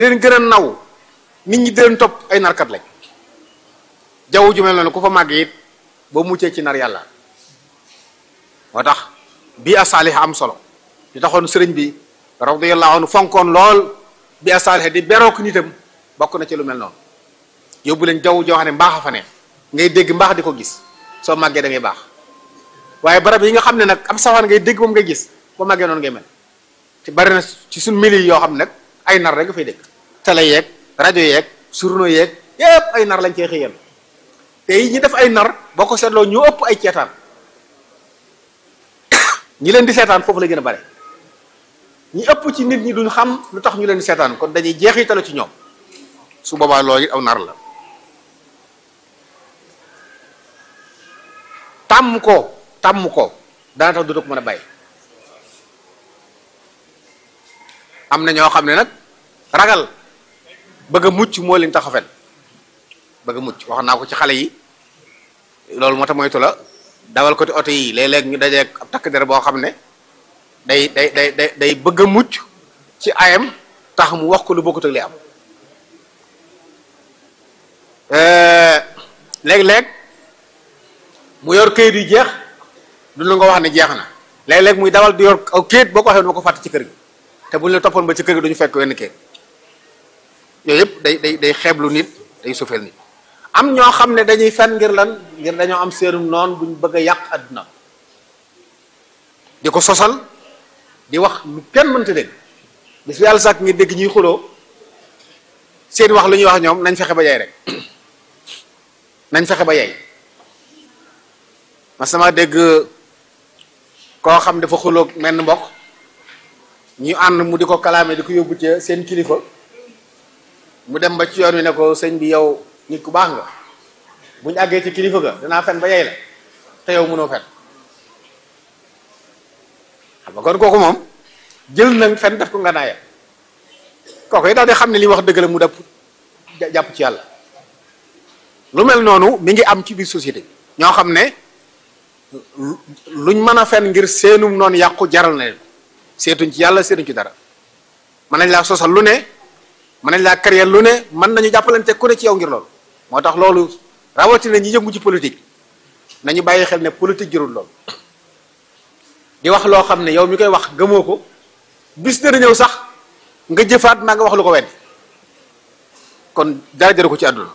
leen gën a naw nit ñi di leen topp ay narkat lañ jaww ju mel noonu ku fa màgg it boo muccee ci nar yàlla moo tax bii a saalix am solo di taxoon sëriñ bi radiyallahu anhu fonkoon lool bii a saalix di berook nitam bokk na ci lu mel noonu yóbbu leen jaww joo xam ne mbaax a fa ne ngay dégg mbaax di ko gis soo màggee da ngay baax waaye barab yi nga xam ne nag am safaan ngay dégg moom ngay gis boo màggee noonu ngay mel ci bari na ci suñ mili yoo xam ne nag ay nar rek nga fay dégg télé yeeg rajo yeeg journaux yeeg yépp ay nar lañ cee xëyal te yi ñi def ay nar boo ko seetloo ñu ëpp ay ceetaan ñi leen di seetaan foofu la gën a bare ñi ëpp ci nit ñi duñ xam lu tax ñu leen di seetaan kon dañuy jeexitalu ci ñoom su boobaa loolu it aw nar la tàmm ko tàmm ko dana tax du ko mën a bàyyi am na ñoo xam ne nag ragal bëgg a mucc moo leen tax a fen bëgg a mucc wax naa ko ci xale yi loolu moo tax moytu la dawal ko ci oto yi léeg-léeg ñu dajeeg ab takk der boo xam ne day day day day day bëgg a mucc ci ayam tax mu wax ko lu bokkut ak li am léeg-léeg mu yor këyit yu jeex du lu nga wax ne jeex na léeg-léeg muy dawal di yor aw këyit boo ko waxee duma ko fàtte ci kër gi te bu ñu la toppoon ba ci kër gi duñu fekk wenn këyit yooyu yëpp day day day xeeblu nit day sufeel nit am ñoo xam ne dañuy fen ngir lan ngir dañoo am seenum noonu buñ bëgg a yàq adduna di ko sosal di wax lu kenn mënta dégg bis bu yàlla sàkk ngir dégg ñuy xuloo seen wax lu ñuy wax ñoom nañ fexe ba yey rek nañ fexe ba yey ma sama dégg koo xam dafa xuloog menn mbokk ñu ànd mu di ko kalaame di ko yóbbu ci seen kilifa mu dem ba ci yoon wi ne ko sëñ bi yow nit ku baax nga bu ñu àggee ci kilifa ga danaa fen ba yey la te yow mënoo fen xam nga kon kooku moom jël na fen def ko nga naaya kooku yi daal di xam ne li wax dëgg la mu def jàpp ci yàlla lu mel noonu mi ngi am ci biir société ñoo xam ne luñ mën a fen ngir seenum noonu yàqu jaral na leen seetuñ ci yàlla seetuñ ci dara mën nañ laa sosal lu ne mën nañ laa créer lu ne mën nañu jàppalante ku ne ci yow ngir loolu moo tax loolu rawatina ñi yëngu ci politique nañu bàyyi xel ne politique jërul loolu di wax loo xam ne yow mi koy wax gëmoo ko bis dana ñëw sax nga jëfaat maa nga wax lu ko weddi kon dara jëru ko ci àdduna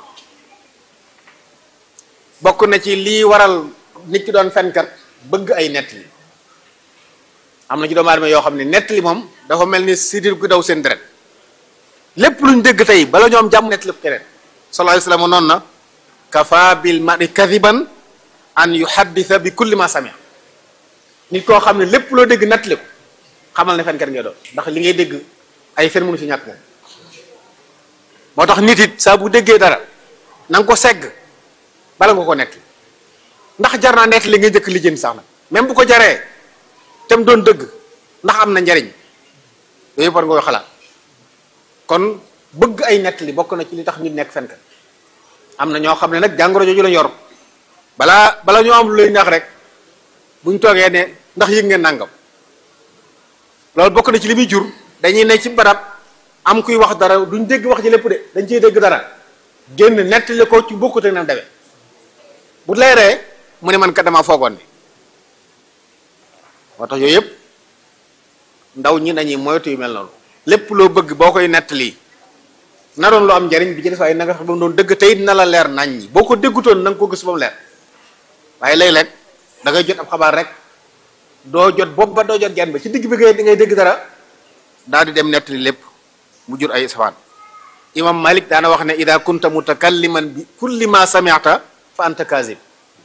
bokk na ci lii waral nit ki doon fenkat bëgg ay nettali am na ci doomu aadama yoo xam ne nettali moom dafa mel ni sidir gu daw seen deret lépp luñ dégg tey bala ñoom jàmm nettali ko keneen sallallahu alayhi wasallam noonu na kafa bil mari kadiban an yuhaddisa bi kulli ma samia nit koo xam ne lépp loo dégg nettali ko xamal ne fenkat ngay doon ndax li ngay dégg ay fen mënu fi ñàkk moom moo tax nit it saa bu déggee dara na nga ko segg bala nga ko nettali ndax jar naa nettali nga njëkk lijjanti sax nag même bu ko jaree tem doon dëgg ndax am na njariñ yooyu war nga koy xalaat kon bëgg ay nettali bokk na ci li tax nit nekk fenkat am na ñoo xam ne nag jàngoro jooju la yor balaa bala ñoo am lu lay neex rek buñ toogee ne ndax yëg ngeen nangam loolu bokk na ci li muy jur dañuy ne ci barab am kuy wax dara duñ dégg wax ji lépp de dañ ciy dégg dara génn nettali ko ci bokkut ak na dewe bu leeree mu ne man kat dama foogoon ne moo tax yooyu yëpp ndaw ñi nañuy moytu yu mel noonu lépp loo bëgg boo koy nettali na doon lu am njariñ bi ci des waaye na nga xam ba mu doon dëgg tey na la leer nañ ñi boo ko déggutoon na nga ko gis ba mu leer waaye léeg-léeg da ngay jot ab xabaar rek doo jot bopp ba doo jot genn ba ci digg bi ngay ngay dégg dara daal di dem nettali lépp mu jur ay safaan imam malik daana wax ne ida kunta mutakalliman bi kulli ma sami'ta fa anta kazib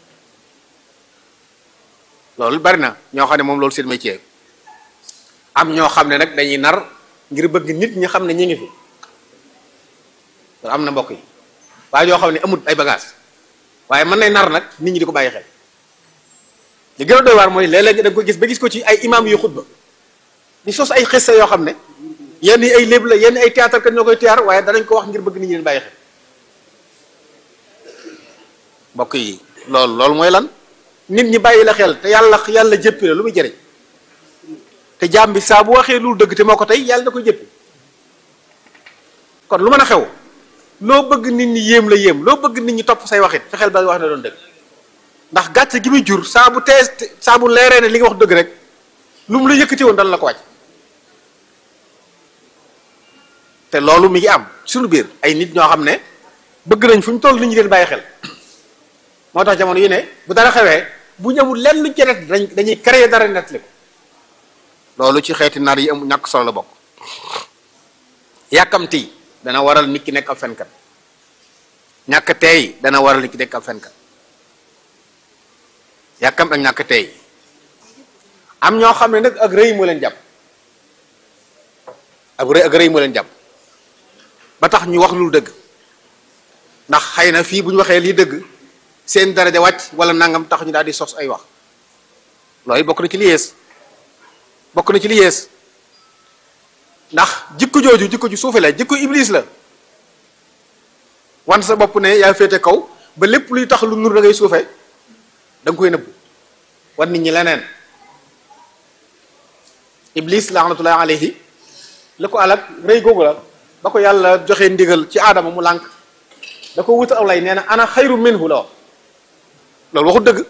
loolu bari na ñoo xam ne moom loolu seen métier am ñoo xam ne nag dañuy nar ngir bëgg nit ñi xam ne ñi ngi fi loolu am na mbokk yi waaye ñoo xam ne amut ay bagage waaye mën nay nar nag nit ñi di ko bàyyi xel li gën a doy waar mooy léeg-léeg da nga ko gis ba gis ko ci ay imam yu xutba di sos ay xissa yoo xam ne yenn yi ay léeb la yenn ay théâtre kat ñoo koy théâtre waaye danañ ko wax ngir bëgg nit ñi leen bàyyi xel mbokk yi loolu loolu mooy lan nit ñi bàyyi la xel te yàlla yàlla jëppi la lu muy jëriñ te jaam bi saa bu waxee lu dëgg te moo ko tey yàlla da koy jëppi kon lu mën a xew loo bëgg nit ñi yéem la yéem loo bëgg nit ñi topp say waxit fexeel ba wax ne doon dëgg ndax gàcce gi muy jur saa bu tee saa bu leeree ne li nga wax dëgg rek lu mu la yëkkati woon dana la ko wàcc te loolu mi ngi am suñu biir ay nit ñoo xam ne bëgg nañ fu ñu toll nit ñi leen bàyyi xel moo tax jamono yi ne bu dara xewee bu ñëwul lenn luñ ci net dañ dañuy créer dara nettali ko loolu ci xeeti nar yi am ñàkk solo la bokk yàkkamti dana waral nit ki nekk ab fenkat ñàkk teey dana waral nit ki nekk ab fenkat yàkkam ak ñàkk teey am ñoo xam ne nag ak rëy moo leen jàpp ak rëy ak rëy moo leen jàpp ba tax ñu wax lu dëgg ndax xëy na fii bu ñu waxee lii dëgg seen daraja wàcc wala nangam tax ñu daal di sos ay wax loolu bokk na ci li yées bokk na ci li yées ndax jikko jooju jikko ju suufe la jikko iblis la wan sa bopp ne yaa féete kaw ba lépp luy tax lu nur da ngay suufe da nga koy nëbbu wan nit ñi leneen iblis laxnatullahi alayhi la ko alak rëy googu la ba ko yàlla joxe ndigal ci aadama mu lànk da ko wutal aw lay nee na ana xayru minhu la wax loolu waxut dëgg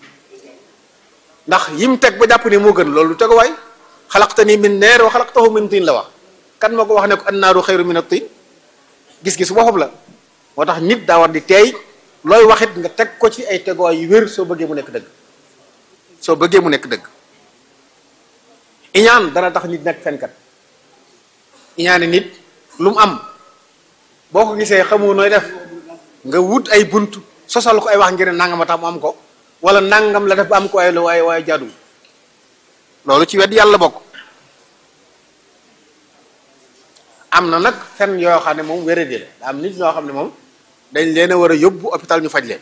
ndax yim teg ba jàpp ne moo gën loolu du tegu waay xalaqtani min neer wa xalaqtahu min tin la wax kan moo ko wax ne ko annaaru xayru min at-tin gis-gis boppam la moo tax nit daa war di teey looy waxit nga teg ko ci ay teguwaay yu wér soo bëggee mu nekk dëgg soo bëggee mu nekk dëgg iñaan dana tax nit nekk fenkat iñaane nit lu mu am boo ko gisee xamoo nooy def nga wut ay bunt sosal ko ay wax ngir nangam a tax mu am ko wala nangam la def ba am ko waaye waaye waaye jaadu loolu ci wet yàlla bokk am na nag fen yoo xam ne moom wéradi la daa am nit ñoo xam ne moom dañ leen a war a yóbbu hôpital ñu faj leen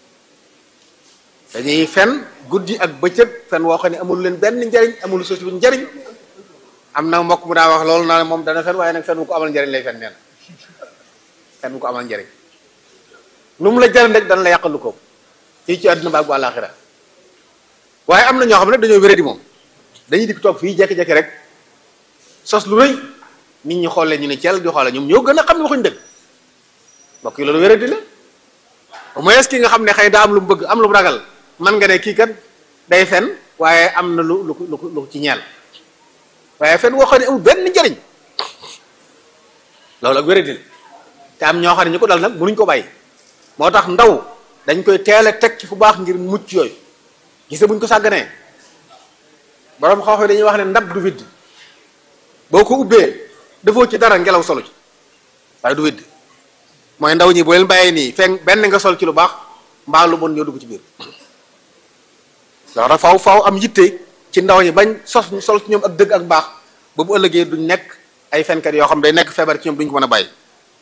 dañuy fen guddi ak bëccëg fen woo xam ne amul leen benn njariñ amul sosi bu njariñ am na mbokk mu daa wax loolu naa ne moom dana fen waaye nag fen bu ko amal njariñ lay fen nee na fen bu ko amal njariñ lu mu la jariñ rek dana la yàqal lu ko fii ci àdduna baag bu àllaaxira waaye am na ñoo xam ne dañoo wéradi moom dañuy dikk toog fii jekki-jekki rek sos lu rëy nit ñi xoole ñu ne ceel di xoole ñoom ñoo gën a xam ne waxuñ dëgg mbokk yi loolu wéradi la au moins ki nga xam ne xëy daa am lu mu bëgg am lu mu ragal man nga ne kii kat day fen waaye am na lu lu lu lu ci ñeel waaye fen woo xam ne amul benn njariñ loolu ak wéradi la te am ñoo xam ne ñu ko dal nag mënuñ ko bàyyi moo tax ndaw dañ koy teel a teg ci fu baax ngir mucc yooyu gise buñ ko sàgganee borom xaw dañuy wax ne ndab du widd boo ko ubbee defoo ci dara ngelaw solo ci waaye du widd mooy ndaw ñi boo leen bàyyee nii fekk benn nga sol ci lu baax mbaa lu bon ñoo dugg ci biir loolu faw faw am yitte ci ndaw ñi bañ sos sol ci ñoom ak dëgg ak baax ba bu ëllëgee duñ nekk ay fenkat yoo xam day nekk feebar ci ñoom duñ ko mën a bàyyi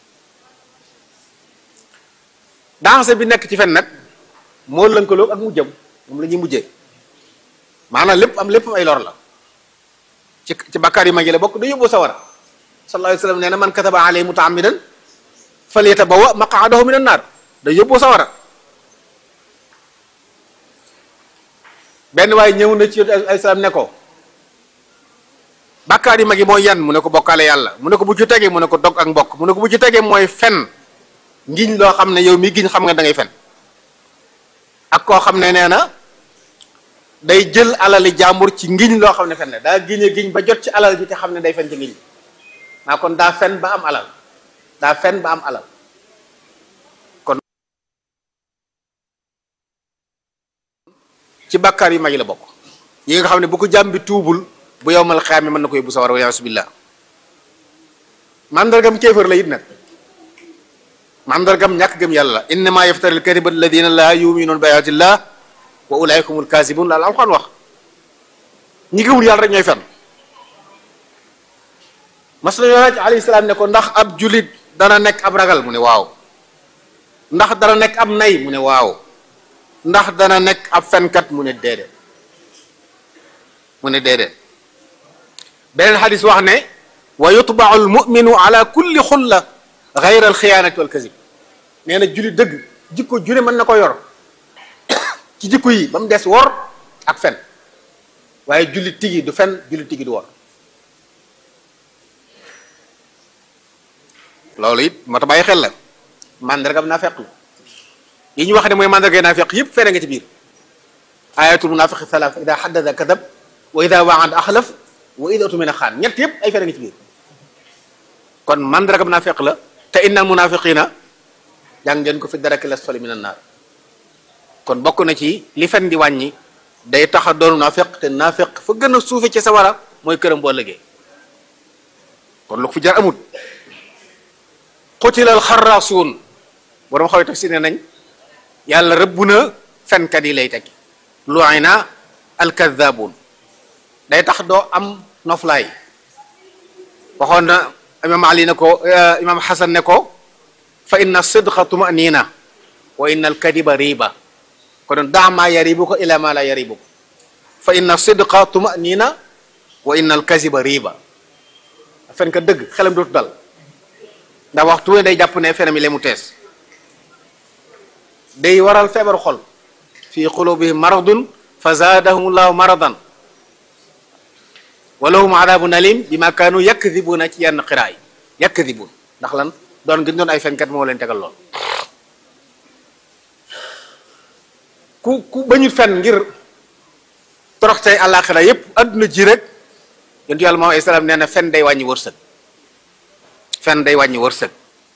danger bi nekk ci fen nag moo lënkaloo ak mujjam moom la ñuy mujjee maanaam lépp am lépp ay lor la ci ci bakkaar yi mag yi la bokk da yóbbu sawara sallallahu alayhi wa sallam nee na man kataba alayhi mutaamidan falyatabawwa maqaadahu min annaar da yóbbu sawara benn waaye ñëw na ci ay salaam ne ko bakkaar yi mag yi mooy yan mu ne ko bokkaale yàlla mu ne ko bu ci tegee mu ne ko dog ak mbokk mu ne ko bu ci tegee mooy fen ngiñ loo xam ne yow mi giñ xam nga da ngay fen ak koo xam ne nee na day jël alali jàmbur ci ngiñ loo xam ne fen ne daa giñe giñ ba jot ci alal bi te xam ne day fen ci ngiñ maa kon daa fen ba am alal daa fen ba am alal kon ci bàkkaar yu mag yi la bokk yi nga xam ne bu ko jàmm bi tuubul bu yowmal xiyaama mën na ko yóbbu sawar wa yaasu billah mandargam kéefër la it nag mandargam ñàkk gëm yàlla innama yaftari alkadiba alladina laa yuminuun bi ayatillah wa ulaika humul kaasibun laal alxuraan wax ñi gëmul yàlla rek ñooy fen mas nañoo laaj alayhi salaam ne ko ndax ab julit dana nekk ab ragal mu ne waaw ndax dana nekk ab nay mu ne waaw ndax dana nekk ab fenkat mu ne déedéet mu ne déedéet beneen xadis wax ne wa yutbau almuminu ala kulli xulla gayra alxiyaanati wal kasib nee na julit dëgg jikko june mën na ko yor ci jikko yi ba mu des wor ak fen waaye jullit tigi du fen jullit tigi du wor loolu it moo tax bàyyi xel la mandargam naafeq la yi ñu wax ne mooy mandarga naafeq yëpp fere nga ci biir ayatul munafiqi salaas ida xaddada kadab wa ida waada axlaf wa ida utumina xaan ñett yëpp ay fere nga ci biir kon mandargam naafeq la te innal munafiqina jàng ngeen ko fi daraki lasfali min annaar kon bokk na ci li fen di wàññi day tax a doon naafeq te naafeq fa gën a suufe ci sawara mooy këram boo ëllëgee kon lu ko fi jar amut xutilal xarraasuun borom xaw taf si ne nañ yàlla rëbb na fenkat yi lay tekki lu'ina alkadabun day tax doo am noflaay waxoon na imam ali ne ko imam xasan ne ko fa inna sidqa tumanina wa inna alkadiba riba kon daa maa yaribuka ila ma la yaribuka fa inna sidqa tumanina wa inna alkaziba riba fen ka dëgg xelam dootu dal ndax waxtu ne day jàpp ne fenam yi le mu tees day waral feebaru xol fi qulubihim maradun fa zaadahum llahu maradan wa lahum adabun alim bima kaanu yakdibuna ci yenn xiraa yi yakdibun ndax lan doon gën doon ay fenkat moo leen tegal lool ku ku bañu fen ngir toroxtey àllaaxira yépp adduna ji rek yontu yàlla moom ay salaam nee na fen day wàññi wërsëg fen day wàññi wërsëg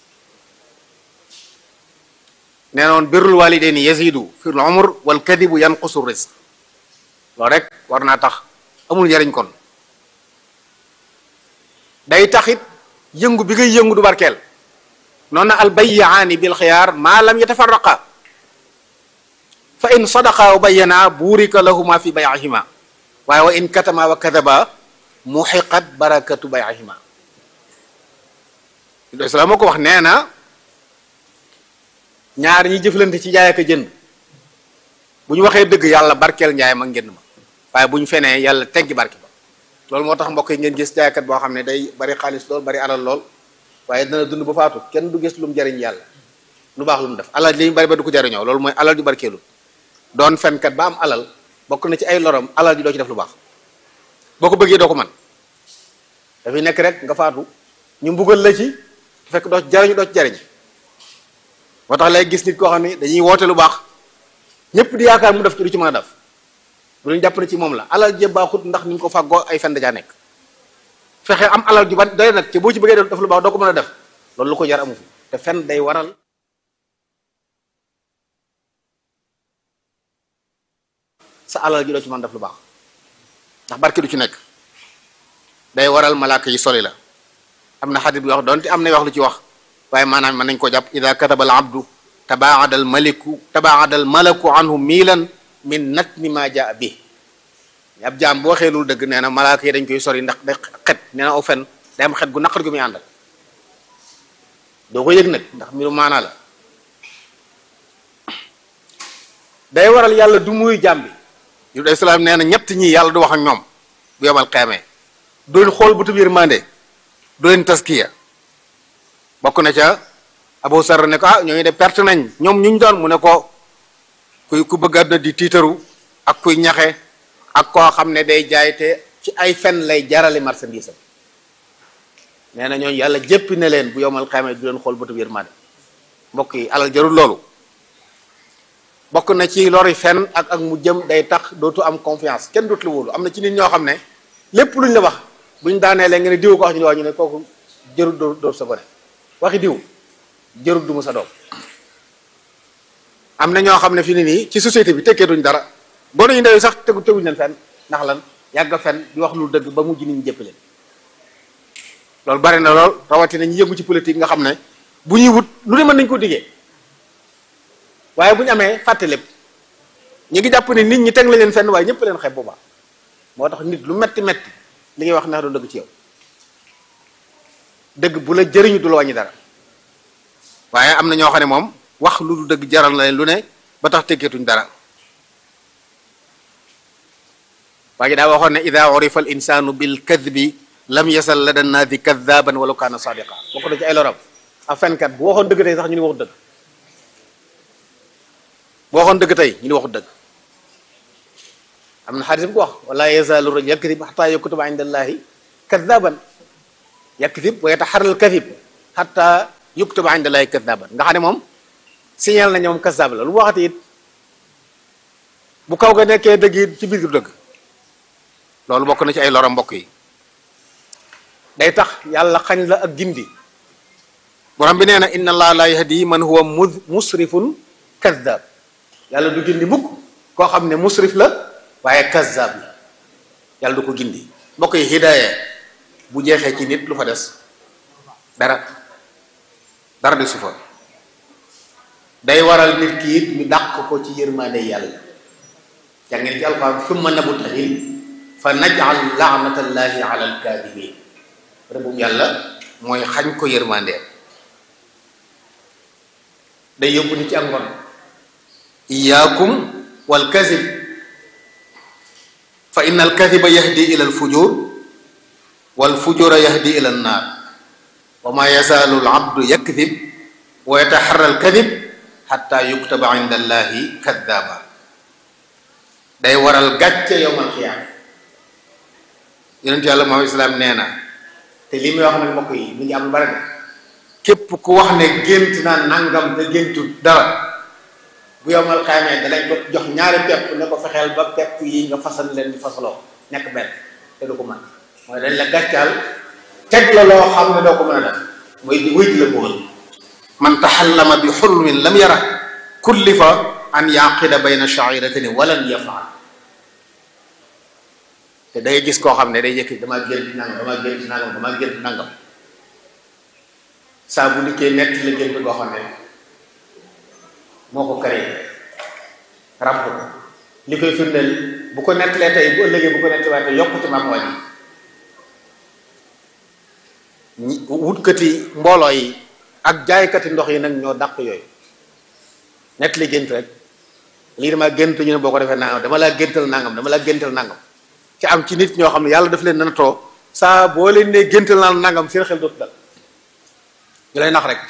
nee noon birrul walidayni yazidu fi l umr wal kadibu yanqusu rizq loolu rek war naa tax amul njariñ kon day taxit yëngu bi ngay yëngu du barkeel noonu na al bayyaani bil xiyaar maa lam yatafarraqa fa in sadaqa wa bayyana buurika lahuma fi bay'ihima waaye wa in katama wa kadaba muxiqat barakatu bay'ihima islaam moo ko wax nee na ñaar ñi jëflante ci jaay ak jënd bu ñu waxee dëgg yàlla barkeel njaay ma ngeen ma waaye bu ñu fenee yàlla teggi barke ba loolu moo tax mbokk yi ngeen gis jaaykat boo xam ne day bari xaalis lool bari alal lool waaye dana dund ba faatu kenn du gis lu mu jariñ yàlla lu baax lu mu def alal li ñu bari ba du ko jariñoo loolu mooy alal ju barkeelu doon fenkat ba am alal bokk na ci ay lorom alal ji doo ci def lu baax boo ko bëggee doo ko man dafay nekk rek nga faatu ñu mbugal la ci fekk doo ci jariñu doo ci jariñ moo tax lay gis nit koo xam ne dañuy woote lu baax ñëpp di yaakaar mu def ci du ci mën a def bu ñu jàpp ne ci moom la alal je baaxut ndax ni ñu ko fàggoo ay fen dajaa nekk fexe am alal ju ban doy nag ci boo ci bëggee def lu baax doo ko mën a def loolu lu ko jar amu fi te fen day waral sa alal ji doo ci mën def lu baax ndax barke du ci nekk day waral malaaka yi soli la am na xadit bi wax doonte am na wax lu ci wax waaye maanaam mën nañ ko jàpp ida kataba al abdu tabaada al maliku tabaada al malaku anhu miilan min natmi ma jaa bi ab jaam boo waxee loolu dëgg nee na malaaka yi dañ koy sori ndax day xet nee na aw fen day am xet gu naqar gu muy àndal doo ko yëg nag ndax mbiru maanaa la day waral yàlla du muy jaam bi yu day salaam nee na ñett ñi yàlla du wax ak ñoom bu yomal xeemee doon xool bu tub yërmande doo leen taskiya bokk na ca Abu Sarr ne ko ah ñooñu de perte nañ ñoom ñu ñu doon mu ne ko kuy ku bëgg àdduna di tiitaru ak kuy ñaxe ak koo xam ne day jaay te ci ay fen lay jarale marchandise am nee na ñooñu yàlla jéppi ne leen bu yomal xeemee du leen xool bu tub yërmande mbokk yi alal jarul loolu bokk na ci lori fen ak ak mu jëm day tax dootu am confiance kenn dootu la wóolu am na ci nit ñoo xam ne lépp luñ la wax buñ daanee leen nga ne diw ko wax ñu ne wax ñu ne kooku jërul doo doo sa gone waxi diw jërul du mu sa doom am na ñoo xam ne fi ni nii ci société bi tekkee duñ dara gone yu ndaw yi sax tegu teguñ leen fen ndax lan yàgg fen di wax lu dëgg ba mujj nit ñi jëpp leen loolu bari na lool rawatina ñu yëngu ci politique nga xam ne bu ñuy wut lu ne mën nañ ko diggee waaye bu ñu amee fàtte lépp ñu ngi jàpp ne nit ñi teg la leen fenn waaye ñëpp leen xeeb boobaa moo tax nit lu metti metti li ngay wax neex du dëgg ci yow dëgg bu la jëriñu du la wàññi dara waaye am na ñoo xam ne moom wax lu du dëgg jaral na leen lu ne ba tax teggeetuñ dara waa ji daa waxoon ne ida urifa al insanu bil kadbi lam yasal la dan naadi kadaban wala kaana sadiqa bokk na ci ay loram a fenkat bu waxoon dëgg tey sax ñu ni waxut dëgg bu waxoon dëgg tey ñu ni waxut dëgg am na xadis bu ko wax wala yazaalu rajul yakdib xata yaktuba inda allahi kadaban yakdib wa yataxaral kadib hatta yuktaba inda llahi kadaban nga xam ne moom signal na ñoom kasab la lu mu waxati it bu kaw ga nekkee dëgg it ci biir dëgg loolu bokk na ci ay loro mbokk yi day tax yàlla xañ la ak gindi borom bi nee na inna allaha la yahdi man huwa musrifun kadab yàlla du gindi mukk koo xam ne musrif la waaye kazzab la yàlla du ko gindi mbokk yi hidaaya bu jeexee ci nit lu fa des dara dara de su fa day waral nit ki it ñu dàq ko ci yërmaande yàlla jàngeen ci alquran summa nabtahil fa najal laanatallahi ala alkaadibin rëbbum yàlla mooy xañ ko yërmaandeem day yóbbu nit ci ak ngon iyaakum wal kazib fa inna al kadiba yahdi ila al fujur wal fujura yahdi ila an naar wa ma yazaalu al abdu yakdib wa yataharra al kadib xatta yuktaba inda allahi kaddaaba day waral gàcce yowmal xiyaama yonent yàlla Muhammad islaam nee na te li muy wax nag mbokk yi mi ngi am lu bari de képp ku wax ne gént naa nangam te géntu dara bu yowmal xiyaamee danañ ko jox ñaari pepp ne ko fexeel ba pepp yi nga fasal leen di fasaloo nekk benn te du ko mën mooy dañ la gàccaal teg la loo xam ne doo ko mën a def mooy di wéy la bëggal man taxallama bi xulmin lam yara kullifa an yaqida bayna sha'iratayni walan yafaal te day gis koo xam ne day yëkki damaa gént nangam damaa gént nangam damaa gént nangam saa bu dikkee nett la gént koo xam ne moo ko créé ràbb ko li koy firndeel bu ko nettalee tey bu ëllëgee bu ko nettalee yokkute maam wàññi wutkati mbooloo yi ak jaaykati ndox yi nag ñoo dàq yooyu nett li gént rek lii dama gént ñu ne boo ko defee nangam dama laa géntal nangam dama laa géntal nangam ci am ci nit ñoo xam ne yàlla daf leen dana too saa boo leen ne géntal naa nangam seen xel dootu dal ñu lay nax rek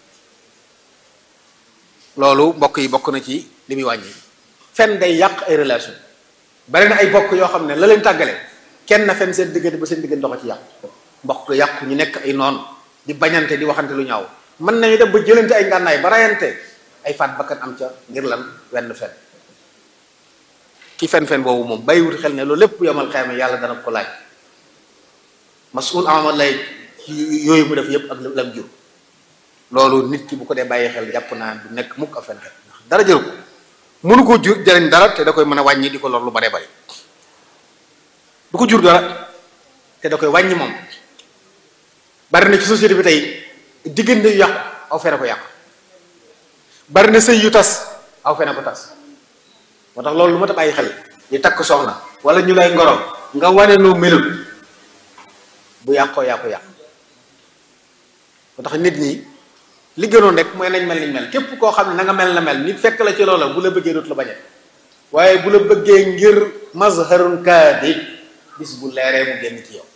loolu mbokk yi bokk na ci li muy wàññi fen day yàq ay relation bari na ay bokk yoo xam ne la leen tàggale kenn na fen seen diggante ba seen diggante ndox ci yàq mbokk yàqu ñu nekk ay noon di bañante di waxante lu ñaaw mën nañu dem ba jëlante ay ngànnaay ba rayante ay faat bakkan am ca ngir lan wenn fen ki fen-fen boobu moom bàyyiwut xel ne loolu lépp yomal xayma yàlla dana ko laaj masul amal lay yooyu mu def yépp ak lam jur loolu nit ki bu ko dee bàyyi xel jàpp naa du nekk mukk ab fenkat ndax dara jëru ko mënu ko jur jëriñ dara te da koy mën a wàññi di ko lor lu bare bare du ko jur dara te da koy wàññi moom bari na ci société bi tey diggante yu yàqu aw fene ko yàqu bari na sëy yu tas aw fene ko tas moo tax loolu lu ma ta bàyyi xel di takk soxna wala ñu lay ngoro nga wane noo melul bu yàqoo yàqu yàqu moo tax nit ñi li gënoon rek mooy nañ mel niñ mel képp koo xam ne na nga mel na mel nit fekk la ci loola bu la bëggee dootu la bañe waaye bu la bëggee ngir mazharun kaadib bis bu leeree mu génn ci yow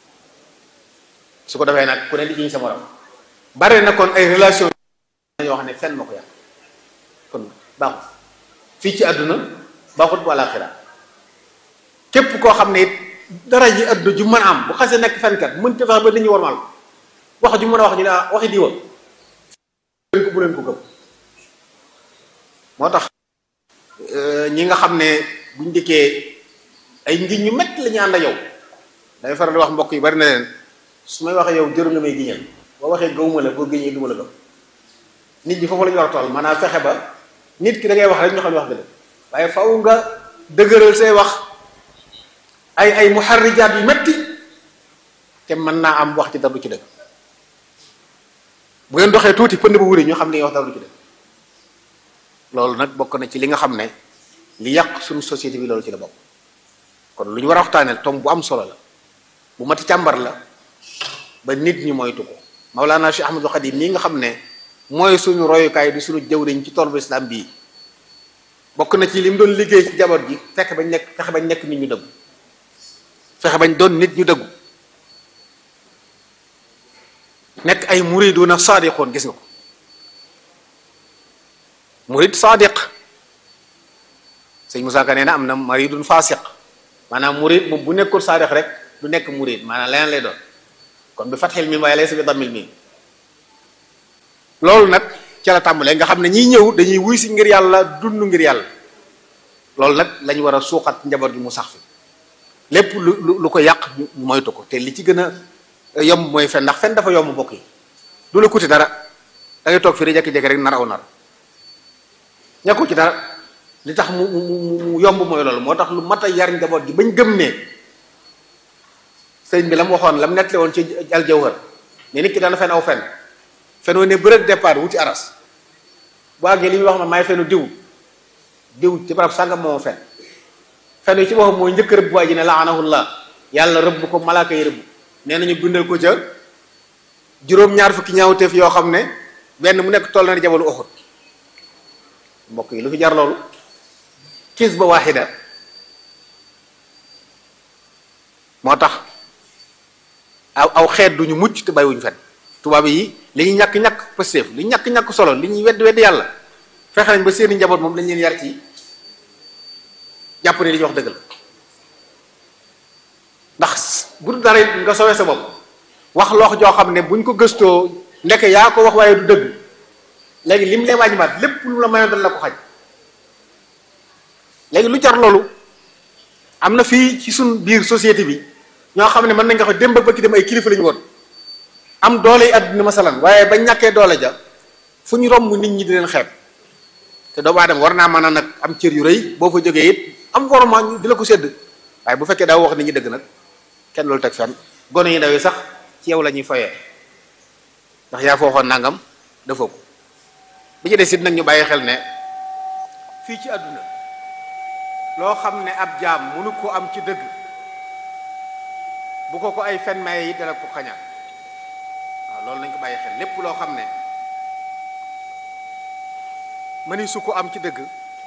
su ko defee nag ku ne di jiñ sa morom bare na kon ay relation yoo xam ne fenn ma ko yàq kon baaxut fii ci àdduna baaxut bu àlaxira képp koo xam ne it dara ji àdduna ju mën a am bu xasee nekk fenkat mën te fexe ba nit ñi warmal ko wax ju mën a wax ñu ne ah waxi diwa leen ko bu leen ko gëm moo tax ñi nga xam ne buñ dikkee ay ngiñ ñu metti la ñu ànd ak yow day faral di wax mbokk yi bari na leen su may waxee yow jëru nga may giñal boo waxee gëwuma la boo giñee du ma la gëm nit ñi foofu la ñu war a toll maanaam fexe ba nit ki da ngay wax rek ñu xam ne wax dëgg waaye faw nga dëgëral say wax ay ay muharrijaat yu metti te mën naa am wax ci dara du ci dëgg bu ngeen doxee tuuti pënd bu wuri ñu xam ne wax dara du ci dëgg loolu nag bokk na ci li nga xam ne li yàq suñu société bi loolu ci la bokk kon lu ñu war a waxtaanee tom bu am solo la bu mati càmbar la ba nit ñi moytu ko Mawlana Cheikh Ahmadou Khadim mii nga xam ne mooy suñu royukaay di suñu jëwriñ ci toolu islam bii bokk na ci li mu doon liggéey ci jaboot ji fexe bañ nekk fexe bañ nekk nit ñu dëggu fexe bañ doon nit ñu dëggu nekk ay muriduna saadiqoon gis nga ko murid saadiq sëñ Moussa Ka nee na am na maridun fasiq maanaam murid moom bu nekkul saadiq rek du nekk murid maanaam leneen lay doon kon bi fatxil mi waaye lay sa bi dammil mi loolu nag ca la tàmbalee nga xam ne ñiy ñëw dañuy wuy si ngir yàlla dund ngir yàlla loolu nag lañu war a suuxat njaboot gi mu sax fi lépp lu lu ko yàq ñu moytu ko te li ci gën a yomb mooy fen ndax fen dafa yomb mbokk yi du la kuti dara da ngay toog fii rek jékki-jékki rek nar aw nar ñàkku ci dara li tax mu mu mu yomb mooy loolu moo tax lu mat a yar njaboot gi bañ gëm ne sëriñ bi la mu waxoon la mu nettali woon ci aljawhar ne nit ki dana fen aw fen fen woo ne bërëg départ wuti aras bu àggee li ñuy wax ma maay fenu diw diw ci barab sàngam moo fen fen yi ci boppam mooy njëkk rëbb waa ji ne laanahullah yàlla rëbb ko malaaka yi rëbb nee nañu bindal ko ca juróom-ñaar fukki ñaawteef yoo xam ne benn mu nekk toll na jabalu Uhud mbokk yi lu fi jar loolu kis ba waaxida moo tax aw aw xeet duñu mucc te bàyyiwuñu fen tubaab yi li ñuy ñàkk-ñàkk pëstéef li ñu ñàkk-ñàkk solo li ñuy wedd wedd yàlla fexe nañ ba seeni njaboot moom dañ leen yar ci jàpp ne li ñuy wax dëgg la ndax bu dul dara nga sowee sa bopp wax loox joo xam ne buñ ko gëstoo ndeke yaa ko wax waaye du dëgg léegi lim lee wàññiwaat lépp lu la mayoon dana la ko xaj léegi lu jar loolu am na fii ci suñ biir société bi ñoo xam ne mën nañ nga ko démb ba ki dem ay kilifa lañu woon am doole yi àdduna masalan waaye ba ñàkkee doole ja fu ñu romb nit ñi di leen xeeb te doomu aadama war naa mën a nag am cër yu rëy boo fa jógee it am worma ñu di la ko sédd waaye bu fekkee daa wax nit ñi dëgg nag kenn loolu teg fenn gone yi ndaw yi sax ci yow la ñuy foyee ndax yaa fooxoon nangam dafa ko bi ci des it nag ñu bàyyi xel ne fii ci àdduna loo xam ne ab jaam mënu ko am ci dëgg bu ko ko ay fen maye it dana ko xañaan waaw loolu nañ ko bàyyi xel lépp loo xam ne mëni su ko am ci dëgg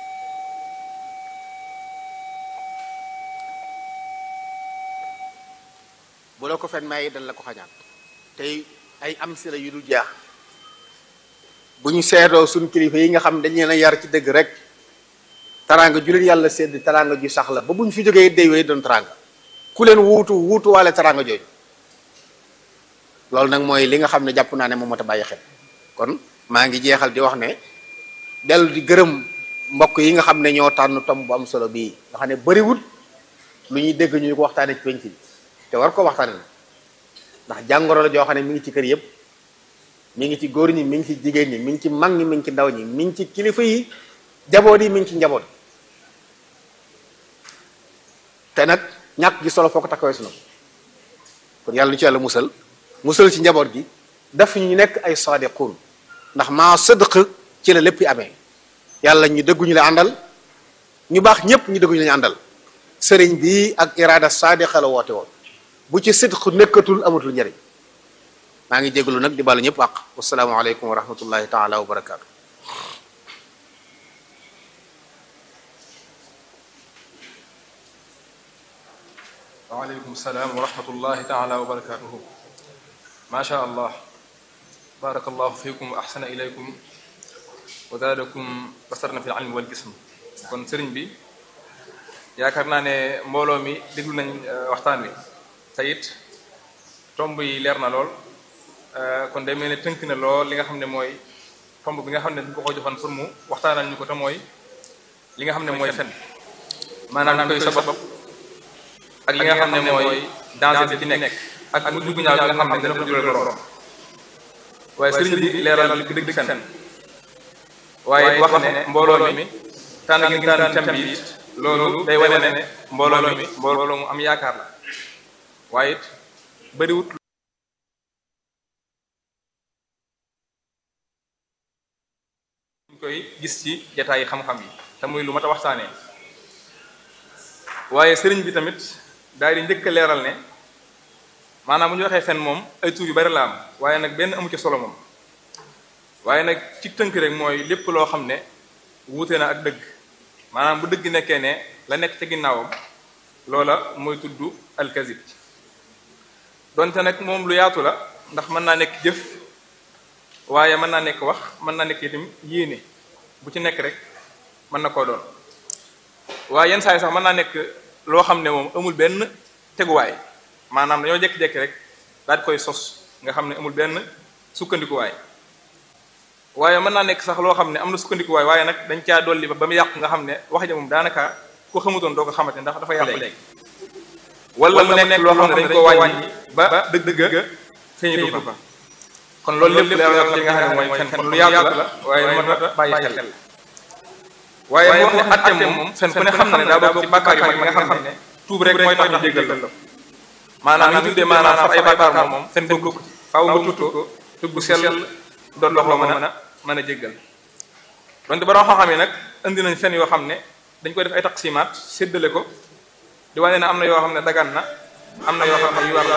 bu la ko fen maye it dana la ko xañaan tey ay am si la yu dul jeex bu ñu seetoo suñ kilifa yi nga xam dañ leen a yar ci dëgg rek taraanga ju leen yàlla sedd taraanga ju sax la ba bu ñu fi jógee day wéy doon taraanga ku leen wuutu wuutu waale taraanga jooju loolu nag mooy li nga xam ne jàpp naa ne moom moo ta bàyyi xel kon maa ngi jeexal di wax ne dellu di gërëm mbokk yi nga xam ne ñoo tànn tom bu am solo bii nga xam ne bëriwul lu ñuy dégg ñu ko waxtaane ci penc bi te war ko waxtaane na ndax jàngoro la joo xam ne mi ngi ci kër yëpp mi ngi ci góor ñi mi ngi ci jigéen ñi mi ngi ci mag ñi mi ngi ci ndaw ñi mi ngi ci kilifa yi jaboot yi mi ngi ci njaboot te nag ñàkk gi solo foo ko takkawee sunu kon yàlla ñu ci yàlla musal musal ci njaboot gi daf ñu nekk ay sadiqun ndax maa sëdq ci la lépp yi amee yàlla ñu dëgguñu la àndal ñu baax ñépp ñu dëgguñu la àndal sëriñ bi ak iraada sadiqa la woote woon bu ci sidq nekkatul amatul njëriñ maa ngi jégalu nag di balu ñëpp àq wasalaamu aleykum wa rahmatullahi taala wa barakaatu waaleykum salaam wa rahmatullahi taala wa barakatuhu macha allah barakallahu fikum wa ahsana ilaykum wa zaadakum basarna fi ilmi wal jism kon sëriñ bi yaakaar naa ne mbooloo mi déglu nañ waxtaan wi te it tomb yi leer na lool kon day mel ne tënk na lool li nga xam ne mooy tomb bi nga xam ne dañ ko ko joxoon pour mu waxtaanal ñu ko te mooy li nga xam ne mooy fen maanaam koy sabab ak li nga xam ne mooy danger bi ci nekk ak mujj gu ñaaw bi nga xam ne dana ko jural borom waaye sëriñ bi leeral li dëgg fen waaye wax ne mbooloo mi tànn gi tànn thème bi it loolu day wane ne mbooloo mi mbooloo mu am yaakaar la waaye it bëriwut ñu koy gis ci jataayi xam-xam yi te muy lu mat a waxtaanee waaye sëriñ bi tamit daal di njëkk a leeral ne maanaam bu ñu waxee fen moom ay tur yu bari la am waaye nag benn amu ci solo moom waaye nag ci tënk rek mooy lépp loo xam ne wuute na ak dëgg maanaam bu dëgg nekkee ne la nekk ca ginnaawam loola mooy tudd alkazib donte nag moom lu yaatu la ndax mën naa nekk jëf waaye mën naa nekk wax mën naa nekk itam yéene bu ci nekk rek mën na koo doon waaye yenn saa yi sax mën naa nekk loo xam ne moom amul benn teguwaay maanaam dañoo jekki-jekki rek daal di koy sos nga xam ne amul benn sukkandikuwaay waaye mën naa nekk sax loo xam ne am na sukkandikuwaay waaye nag dañ caa dolli ba ba mu yàqu nga xam ne wax ja moom daanaka ko xamutoon doo ko xamante ndax dafa yàqu léegi wala mu nekk loo xam ne dañ ko wàññi ba dëgg-dëgg feeñitu fa kon loolu lépp leeral na ko ci nga xam ne mooy fen kon lu yàgg la waaye lu mat a bàyyi xel waaye mu wax ne atte moom fen ku ne xam na ne daa bokk ci bàkkaar yu mag yi nga xam ne tuub rek mooy tax ñu jéggal la maanaam ñu tuddee maanaam far ay bàkkaar moom fen bokk ci faaw nga tuut ko tuub bu sell doon dox loo mën a mën a jéggal donte ba xam-xam yi nag indi nañ fen yoo xam ne dañ koy def ay taqsimaat séddale ko di wane ne am na yoo xam ne dagan na am na yoo xam ne yu war